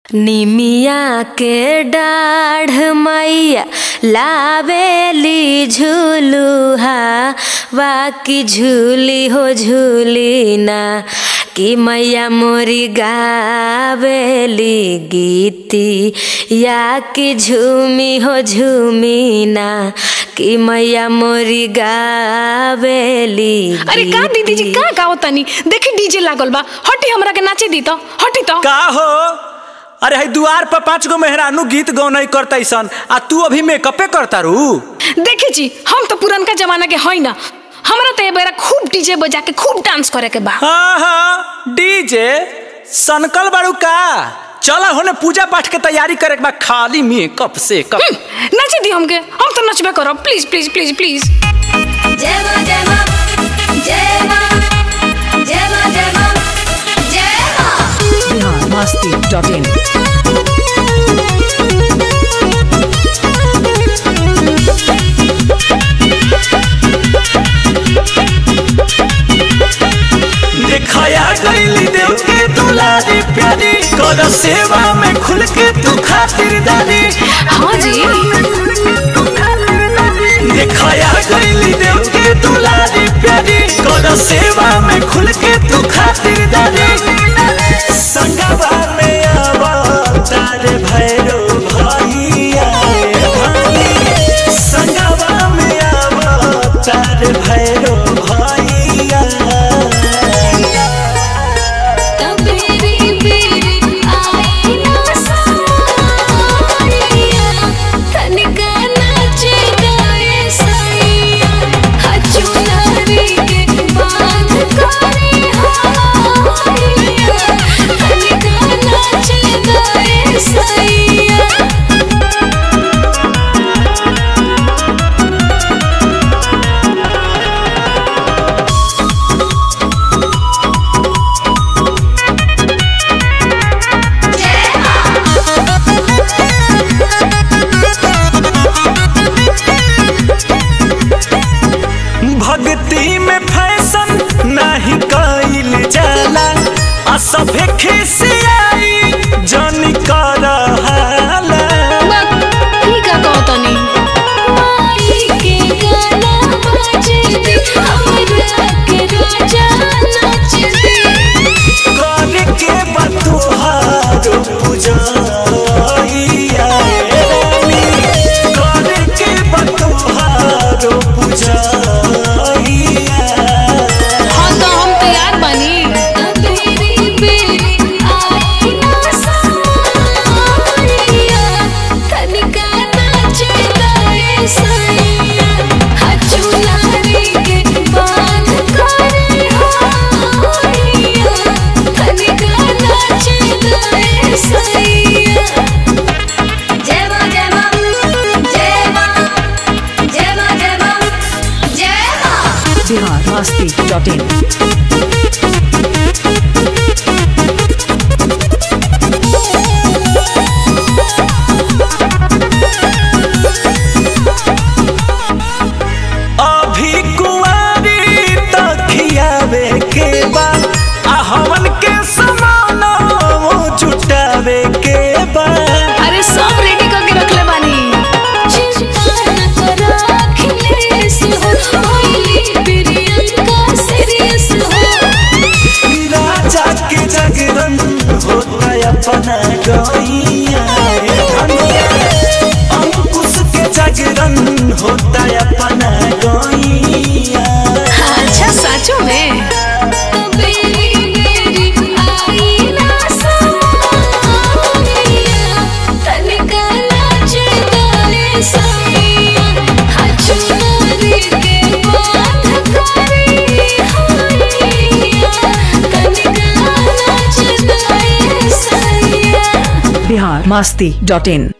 निमिया के डाढ़ मैया लावेली झूलुहा वाकी झूली हो झूली ना कि मैया मोरी गावेली गीती या कि झूमी हो झूमी ना कि मैया मोरी गावेली अरे का दीदी जी का गाओ तनी देखी डीजे लागल बा हटी हमरा के नाचे दी तो हटी तो का हो अरे हई दुआर पर पांच गो मेहरानू गीत गौनई करता सन आ तू अभी मेकअपे करता रू देखी जी हम तो पुरनका जमाना के हई ना हमरा तो ए बेरा खूब डीजे बजा के खूब डांस करे के बा हाँ हाँ डीजे सनकल बाड़ू का चला होने पूजा पाठ के तैयारी करे के बा खाली मेकअप से कप हम्म, नाचे दी हमके हम तो नचबे करब प्लीज प्लीज प्लीज प्लीज जय मां जय मां जय मां जय मां जय मां जय मां biharmasti.in दिखाया गईली देव के दुलारी प्यारी कर सेवा में खुल के तू खातिरदारी हाँ जी दिखाया गईली देव के दुलारी प्यारी कर सेवा में खुल के तू खातिरदारी संगवा में आवा तारे भैरो भैया भाई संगवा में आवा तारे भैरो भैया तबेरी बेरी आई ना सारिया तनिका नाचे गाए सैया हचुनारी के बांध करे हारिया तनिका नाचे गाए सैया भक्ति में फैशन नहीं कइल जाला आ सभे खिसियाई जन कर हाला ई का कहत तनी माई के गाना बजे दे हमरा के राजा नाच दे कर के बतुहार पूजाइया रानी कर के बतुहार पूजाइया हाँ तो हम तैयार बनी तबेरी बेरी आई ना सारिया तनिका नाचे गाए सैया हचुनारी के बांध करे हारिया तनिका नाचे गाए सैया जय मां जय मां जय मां जय मां जय मां जय मां biharmasti.in अभी कुंवारी तखियावे के बा आ हमन के समान जुटावे के बा अरे सब रेडी करके रखले बानी चिंता न करो अखिलेश हो होइली प्रियंका सीरियस हो राजा के जागरण होता अपना गैया रे धनिया अंकुश के जागरण होता अपना गैया अच्छा सचो में तबेरी बेरी आई ना सारिया तनिका नाचे गाए सैया हचुनारी के बांध करे हारिया तनिका नाचे गाए सैया biharmasti.in